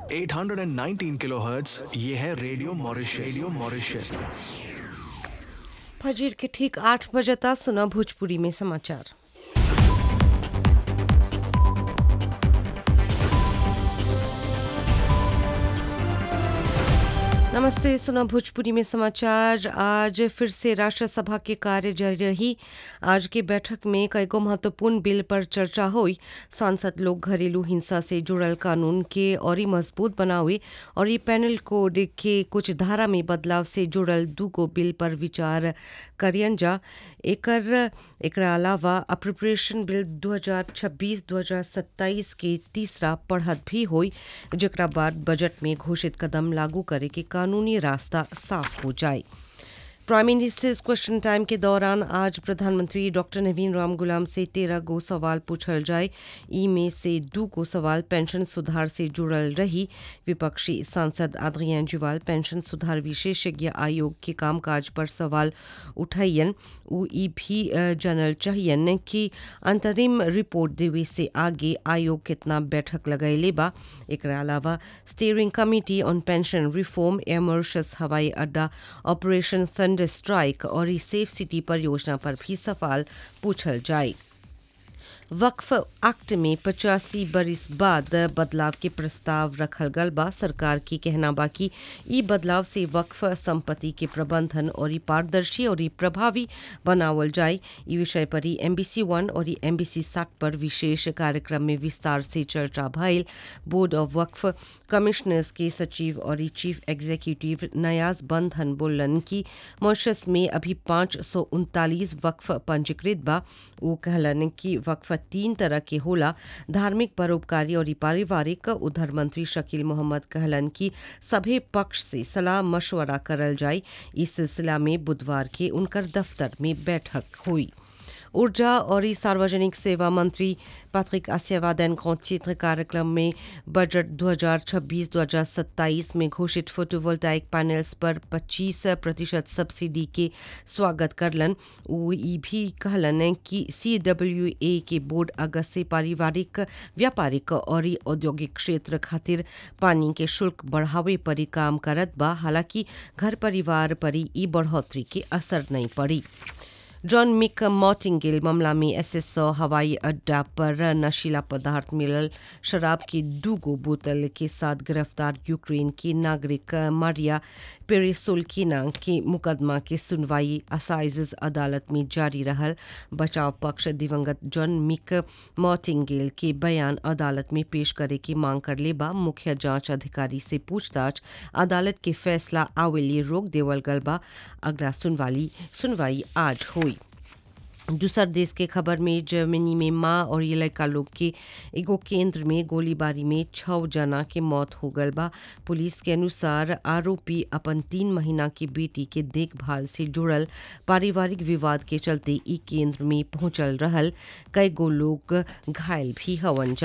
819 kilohertz ये है radio Mauritius radio Mauritius फजीर के ठीक आठ बजे तक सुना भोजपुरी में समाचार नमस्ते सुना भोजपुरी में समाचार आज फिर से राष्ट्रसभा के कार्य जारी रही आज की बैठक में कईगो महत्वपूर्ण बिल पर चर्चा हुई सांसद लोग घरेलू हिंसा से जुड़ल कानून के और मजबूत बनावे और ये पैनल कोड के कुछ धारा में बदलाव से जुड़ल दूगो बिल पर विचार करियन जा एकर एकरा अलावा अप्रोप्रिएशन बिल 2026-2027 के तीसरा पढ़त भी हुई जकरा बाद बजट में घोषित कदम लागू करे के कानूनी रास्ता साफ हो जाए प्राइम मिनिस्टर्स क्वेश्चन टाइम के दौरान आज प्रधानमंत्री डॉक्टर नवीन राम गुलाम से तेरह गो सवाल पूछल जाए ई में से दो को सवाल पेंशन सुधार से जुड़ल रही विपक्षी सांसद आद्रियान जुवाल पेंशन सुधार विशेषज्ञ आयोग के कामकाज पर सवाल उठाइयन उ ई भी जानल चाहियन कि अंतरिम रिपोर्ट देवे से आगे आयोग कितना बैठक लगैले बा एकरा अलावा steering committee on pension reform Air Mauritius हवाई अड्डा ऑपरेशन थंडर स्ट्राइक और ई सेफ सिटी परियोजना पर भी सवाल पूछल जाए वक्फ एक्ट में पचासी बरिस बाद बदलाव के प्रस्ताव रखल गल बा सरकार की कहना बा कि ई बदलाव से वक्फ संपत्ति के प्रबंधन और ई पारदर्शी और ई प्रभावी बनावल जाए ई विषय पर ही एमबीसी वन और ई एमबीसी सात पर विशेष कार्यक्रम में विस्तार से चर्चा भइल बोर्ड ऑफ वक्फ कमिश्नर्स के सचिव और ई चीफ एग्जीक्यूटिव नयाज बंधन बोलन कि मॉरिशस में अभी पाँच सौ उनतालीस वक्फ पंजीकृत बा वो कहलन कि वक्फ तीन तरह के होला धार्मिक परोपकारी और पारिवारिक उधर मंत्री शकील मोहम्मद कहलन कि सभी पक्ष से सलाह मशवरा करल जाए इस सिलसिला में बुधवार के उनकर दफ्तर में बैठक हुई ऊर्जा और सार्वजनिक सेवा मंत्री पैट्रिक आसियावादन चित्र कार्यक्रम में बजट 2026-2027 में घोषित फोटोवोल्टाइक पैनल्स पर 25 प्रतिशत सब्सिडी के स्वागत करलन वो ई भी कहलन कि सी डब्ल्यू ए के बोर्ड अगस्त से पारिवारिक व्यापारिक और औद्योगिक क्षेत्र खातिर पानी के शुल्क बढ़ावे पर काम करत बा हालांकि घर परिवार पर ई बढ़ोतरी के असर नहीं पड़ी जॉन मिक मॉटिंगिल मामला में एसएसओ हवाई अड्डा पर नशीला पदार्थ मिलल शराब की दूगो बोतल के साथ गिरफ्तार यूक्रेन की नागरिक मारिया पेरेसोल्किना के मुकदमा के सुनवाई असाइज अदालत में जारी रहल बचाव पक्ष दिवंगत जॉन मिक मॉटिंगिल के बयान अदालत में पेश करे की मांग कर ले बा मुख्य जांच अधिकारी से पूछताछ अदालत के फैसला आवेली रोक देवल गल बा अगला सुनवाई सुनवाई आज हुई दूसर देश के खबर में जर्मनी में माँ और ये लड़का लोग के एगो केंद्र में गोलीबारी में छह जना के मौत हो गल बा पुलिस के अनुसार आरोपी अपन तीन महीना की बेटी के देखभाल से जुड़ल पारिवारिक विवाद के चलते ई केंद्र में पहुंचल रहल कई गो लोग घायल भी हवन जा